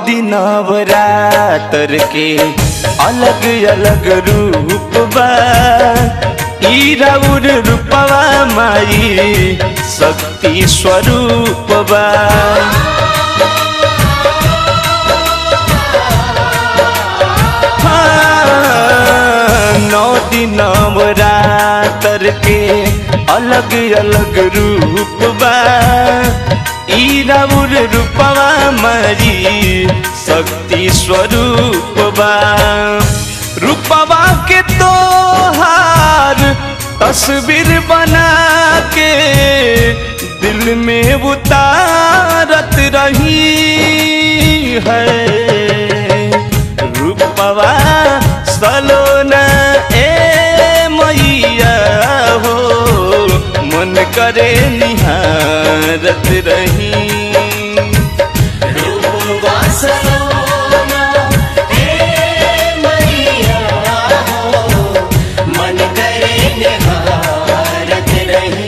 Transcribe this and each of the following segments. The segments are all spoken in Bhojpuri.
दिन नवरात्र के अलग अलग रूप बा ई राउर रूपवा माई शक्ति स्वरूप बा हाँ, नौ दिन नवरात्र के अलग अलग रूप बा ई राउर रूपवा मारी शक्ति स्वरूप बा रूपवा के तोहार तस्वीर बना के दिल में उतारत रही है रूपवा सलोना ए मैया हो मन करे निहारत रही रूपवा सलोना हे मैया हो मन करे निहारत रही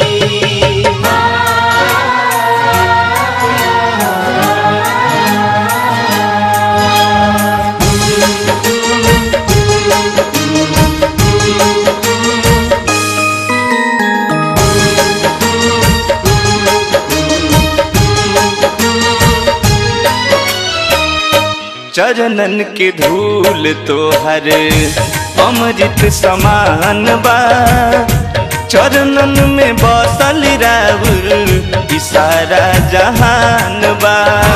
चरणन के धूल तोहर अमृत समान बा चरणन में बसल राउर ई सारा जहान बा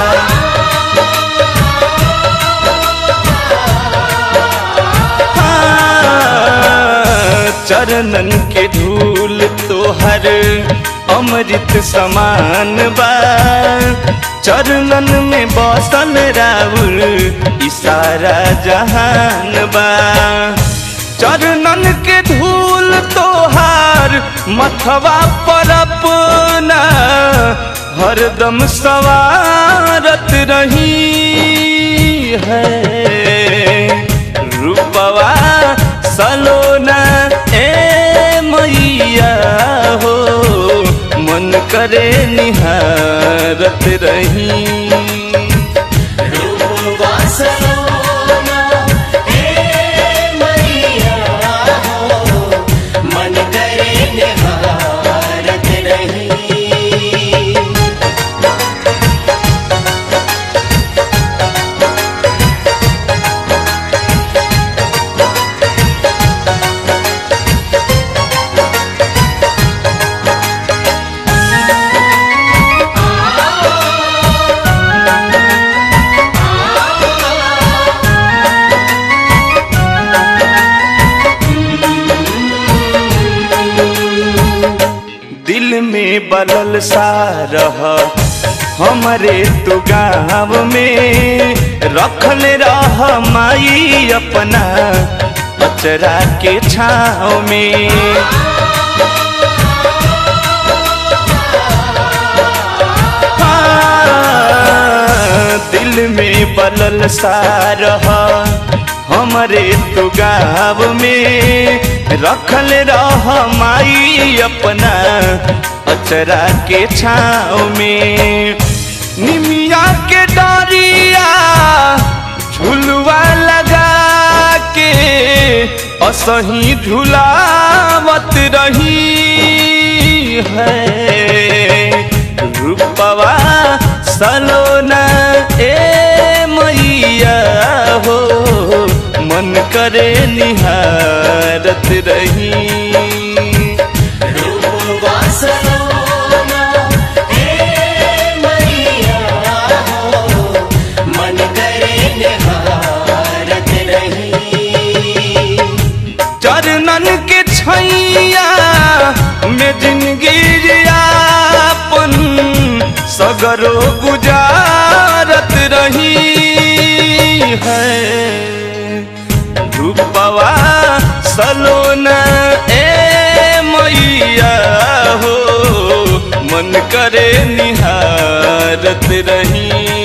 हाँ, चरणन के धूल तोहर अमृत समान बा चरणन में बसल राउर ई सारा जहान बा चरणन के धूल तोहार मथवा पर अपना हरदम सवारत रही है रूपवा सलोना ए मैया हो मन करे निहारत रही रूपवा सलोना हे मैया हो मन करे निहारत रही दिल में बलल सा रह हमरे तू गाँव में रखल रह माई अपना अचरा के छाँव में हाँ, दिल में बलल सा रह हमरे तू गाँव में रखल रह माई अपना अचरा के छाँव में निमिया के डरिया झुलवा लगा के असही झुलावत रही है रूपवा सलोना ए मैया हो मन करे निहारत रही रूपवा सलोना हे मैया हो मन करे निहारत रही चरणन के छैया में जिंदगी यापन सगरो गुजारत रही है रूपवा सलोना ए मैया हो मन करे निहारत रही